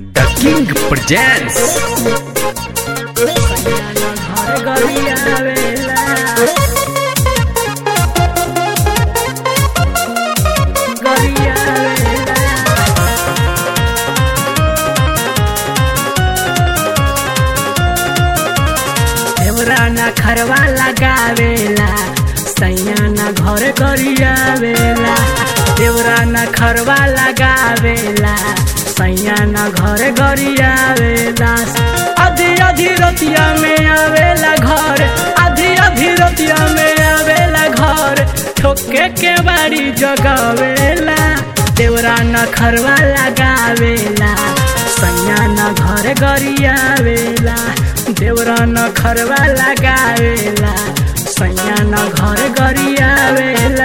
The King presents घर गरियावेला गरियावेला देवराना खरवा लगावेला सैयाना घर गरियावेला देवराना खरवा लगावेला सैयाना घर गरियावेला आधी आधी रतिया में आवेला घर आधी आधी रतिया में आवेला घर ठोके के बाड़ी जगावेला देवराना खरवा लगावेला सैयाना घर गरियावेला देवराना खरवा लगावेला सैयाना घर गरियावेला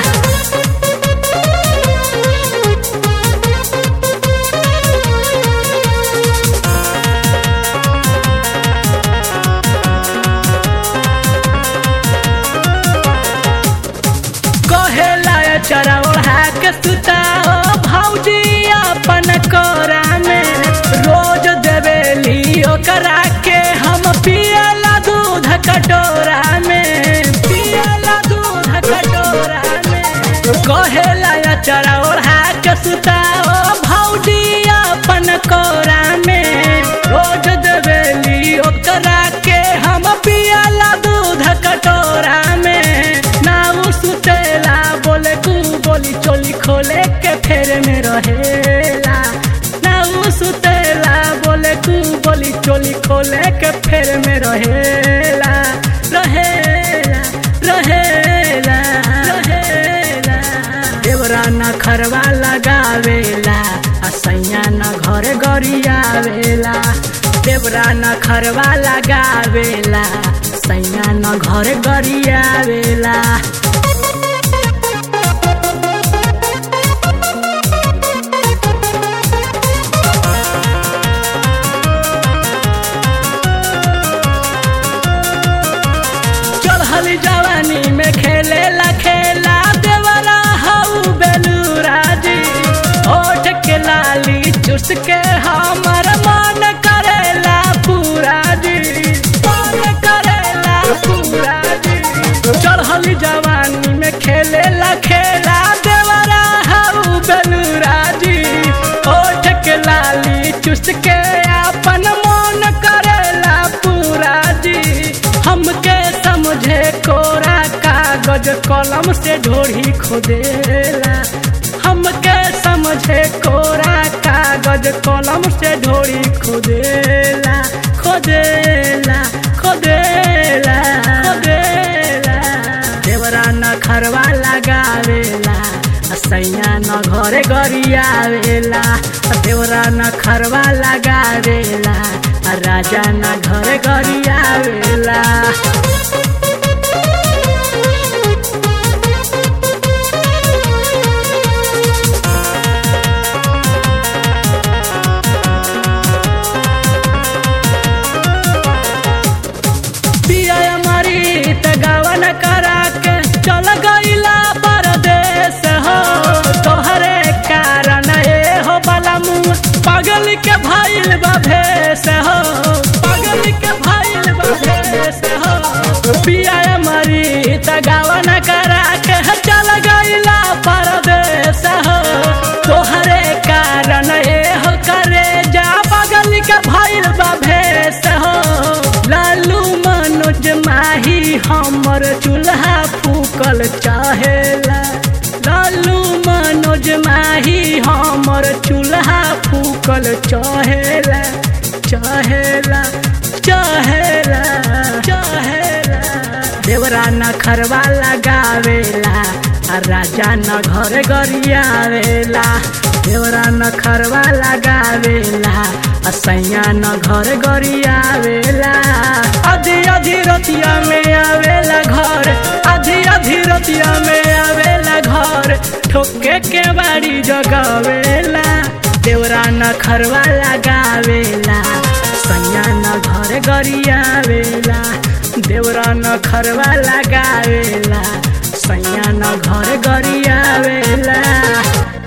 कहेला चरा ओढ़ा के सुताओ भौजी अपन कोरा में रोज देवेली ओकरा के हम पियला दूध कटोरा में पियला दूध कटोरा में कहेला चरा ओढ़ा के सुताओ भौजी अपन कोरा में रोज देवेली ओकरा के हम पियला दूध कटोरा में नाऊ सुतेला बोले कू बोली चोली खोले के फेर में रहेला नाऊ सुतेला बोले कू बोली चोली खोले के फेर में रहेला रहेला रहेला रहेला देवरा न खरवा लगावेला आ सैया न घर गरियावेला देवरा न खरवा लगावेला सैया न घर गरियावेला चढ़ल जवानी में खेलेला खेला देवरा हऊ बेलूरा जी होठ के लाली चुस के हमर मन करेला पूरा जी मन करेला पूरा जी चढ़ल जवानी में खेलेला खेला देवरा हऊ बेलूरा जी होठ के लाली चुस के अपन मन करेला पूरा जी हमके समझे कोरा कागज कलम से ढोढ़ी खोदेला हमके समझे कोरा कागज कलम से ढोढ़ी खोदेला खोदेला खोदेला खोदेला देवरा न खरवा लगावेला आ सैया न घरे गरियावेला आ देवरा न खरवा लगावेला आ राजा न घरे गरियावेला पिया मरी त गवन करा के चल गईला परदेश हो तोहरे कारण ए हो बलमु पागल के भइल बा भेष हो पागल के भइल बा भेष हो पिया मरी त गवन करा के चल गईला परदेश हो तोहरे कारण ए हो करे जा पागल के भइल बा भेष हो लालू मनोज माही हमर चूल्हा फूकल चाहेला लालू मनोज माही हमर चूल्हा फूकल चाहेला चाहेला चाहेला चाहेला देवरा न खरवा लगावेला आ राजा न घर गरियावेला देवरा न खरवा लगावेला आ सैया न घर गरियावेला आधी आधी रतिया में आवेला घर आधी आधी रतिया में आवेला घर ठोके के बाड़ी जगावेला देवरा न खरवा लगावेला सैया न घर गरियावेला देवरा न खरवा लगावेला सैया न घर गरियावेला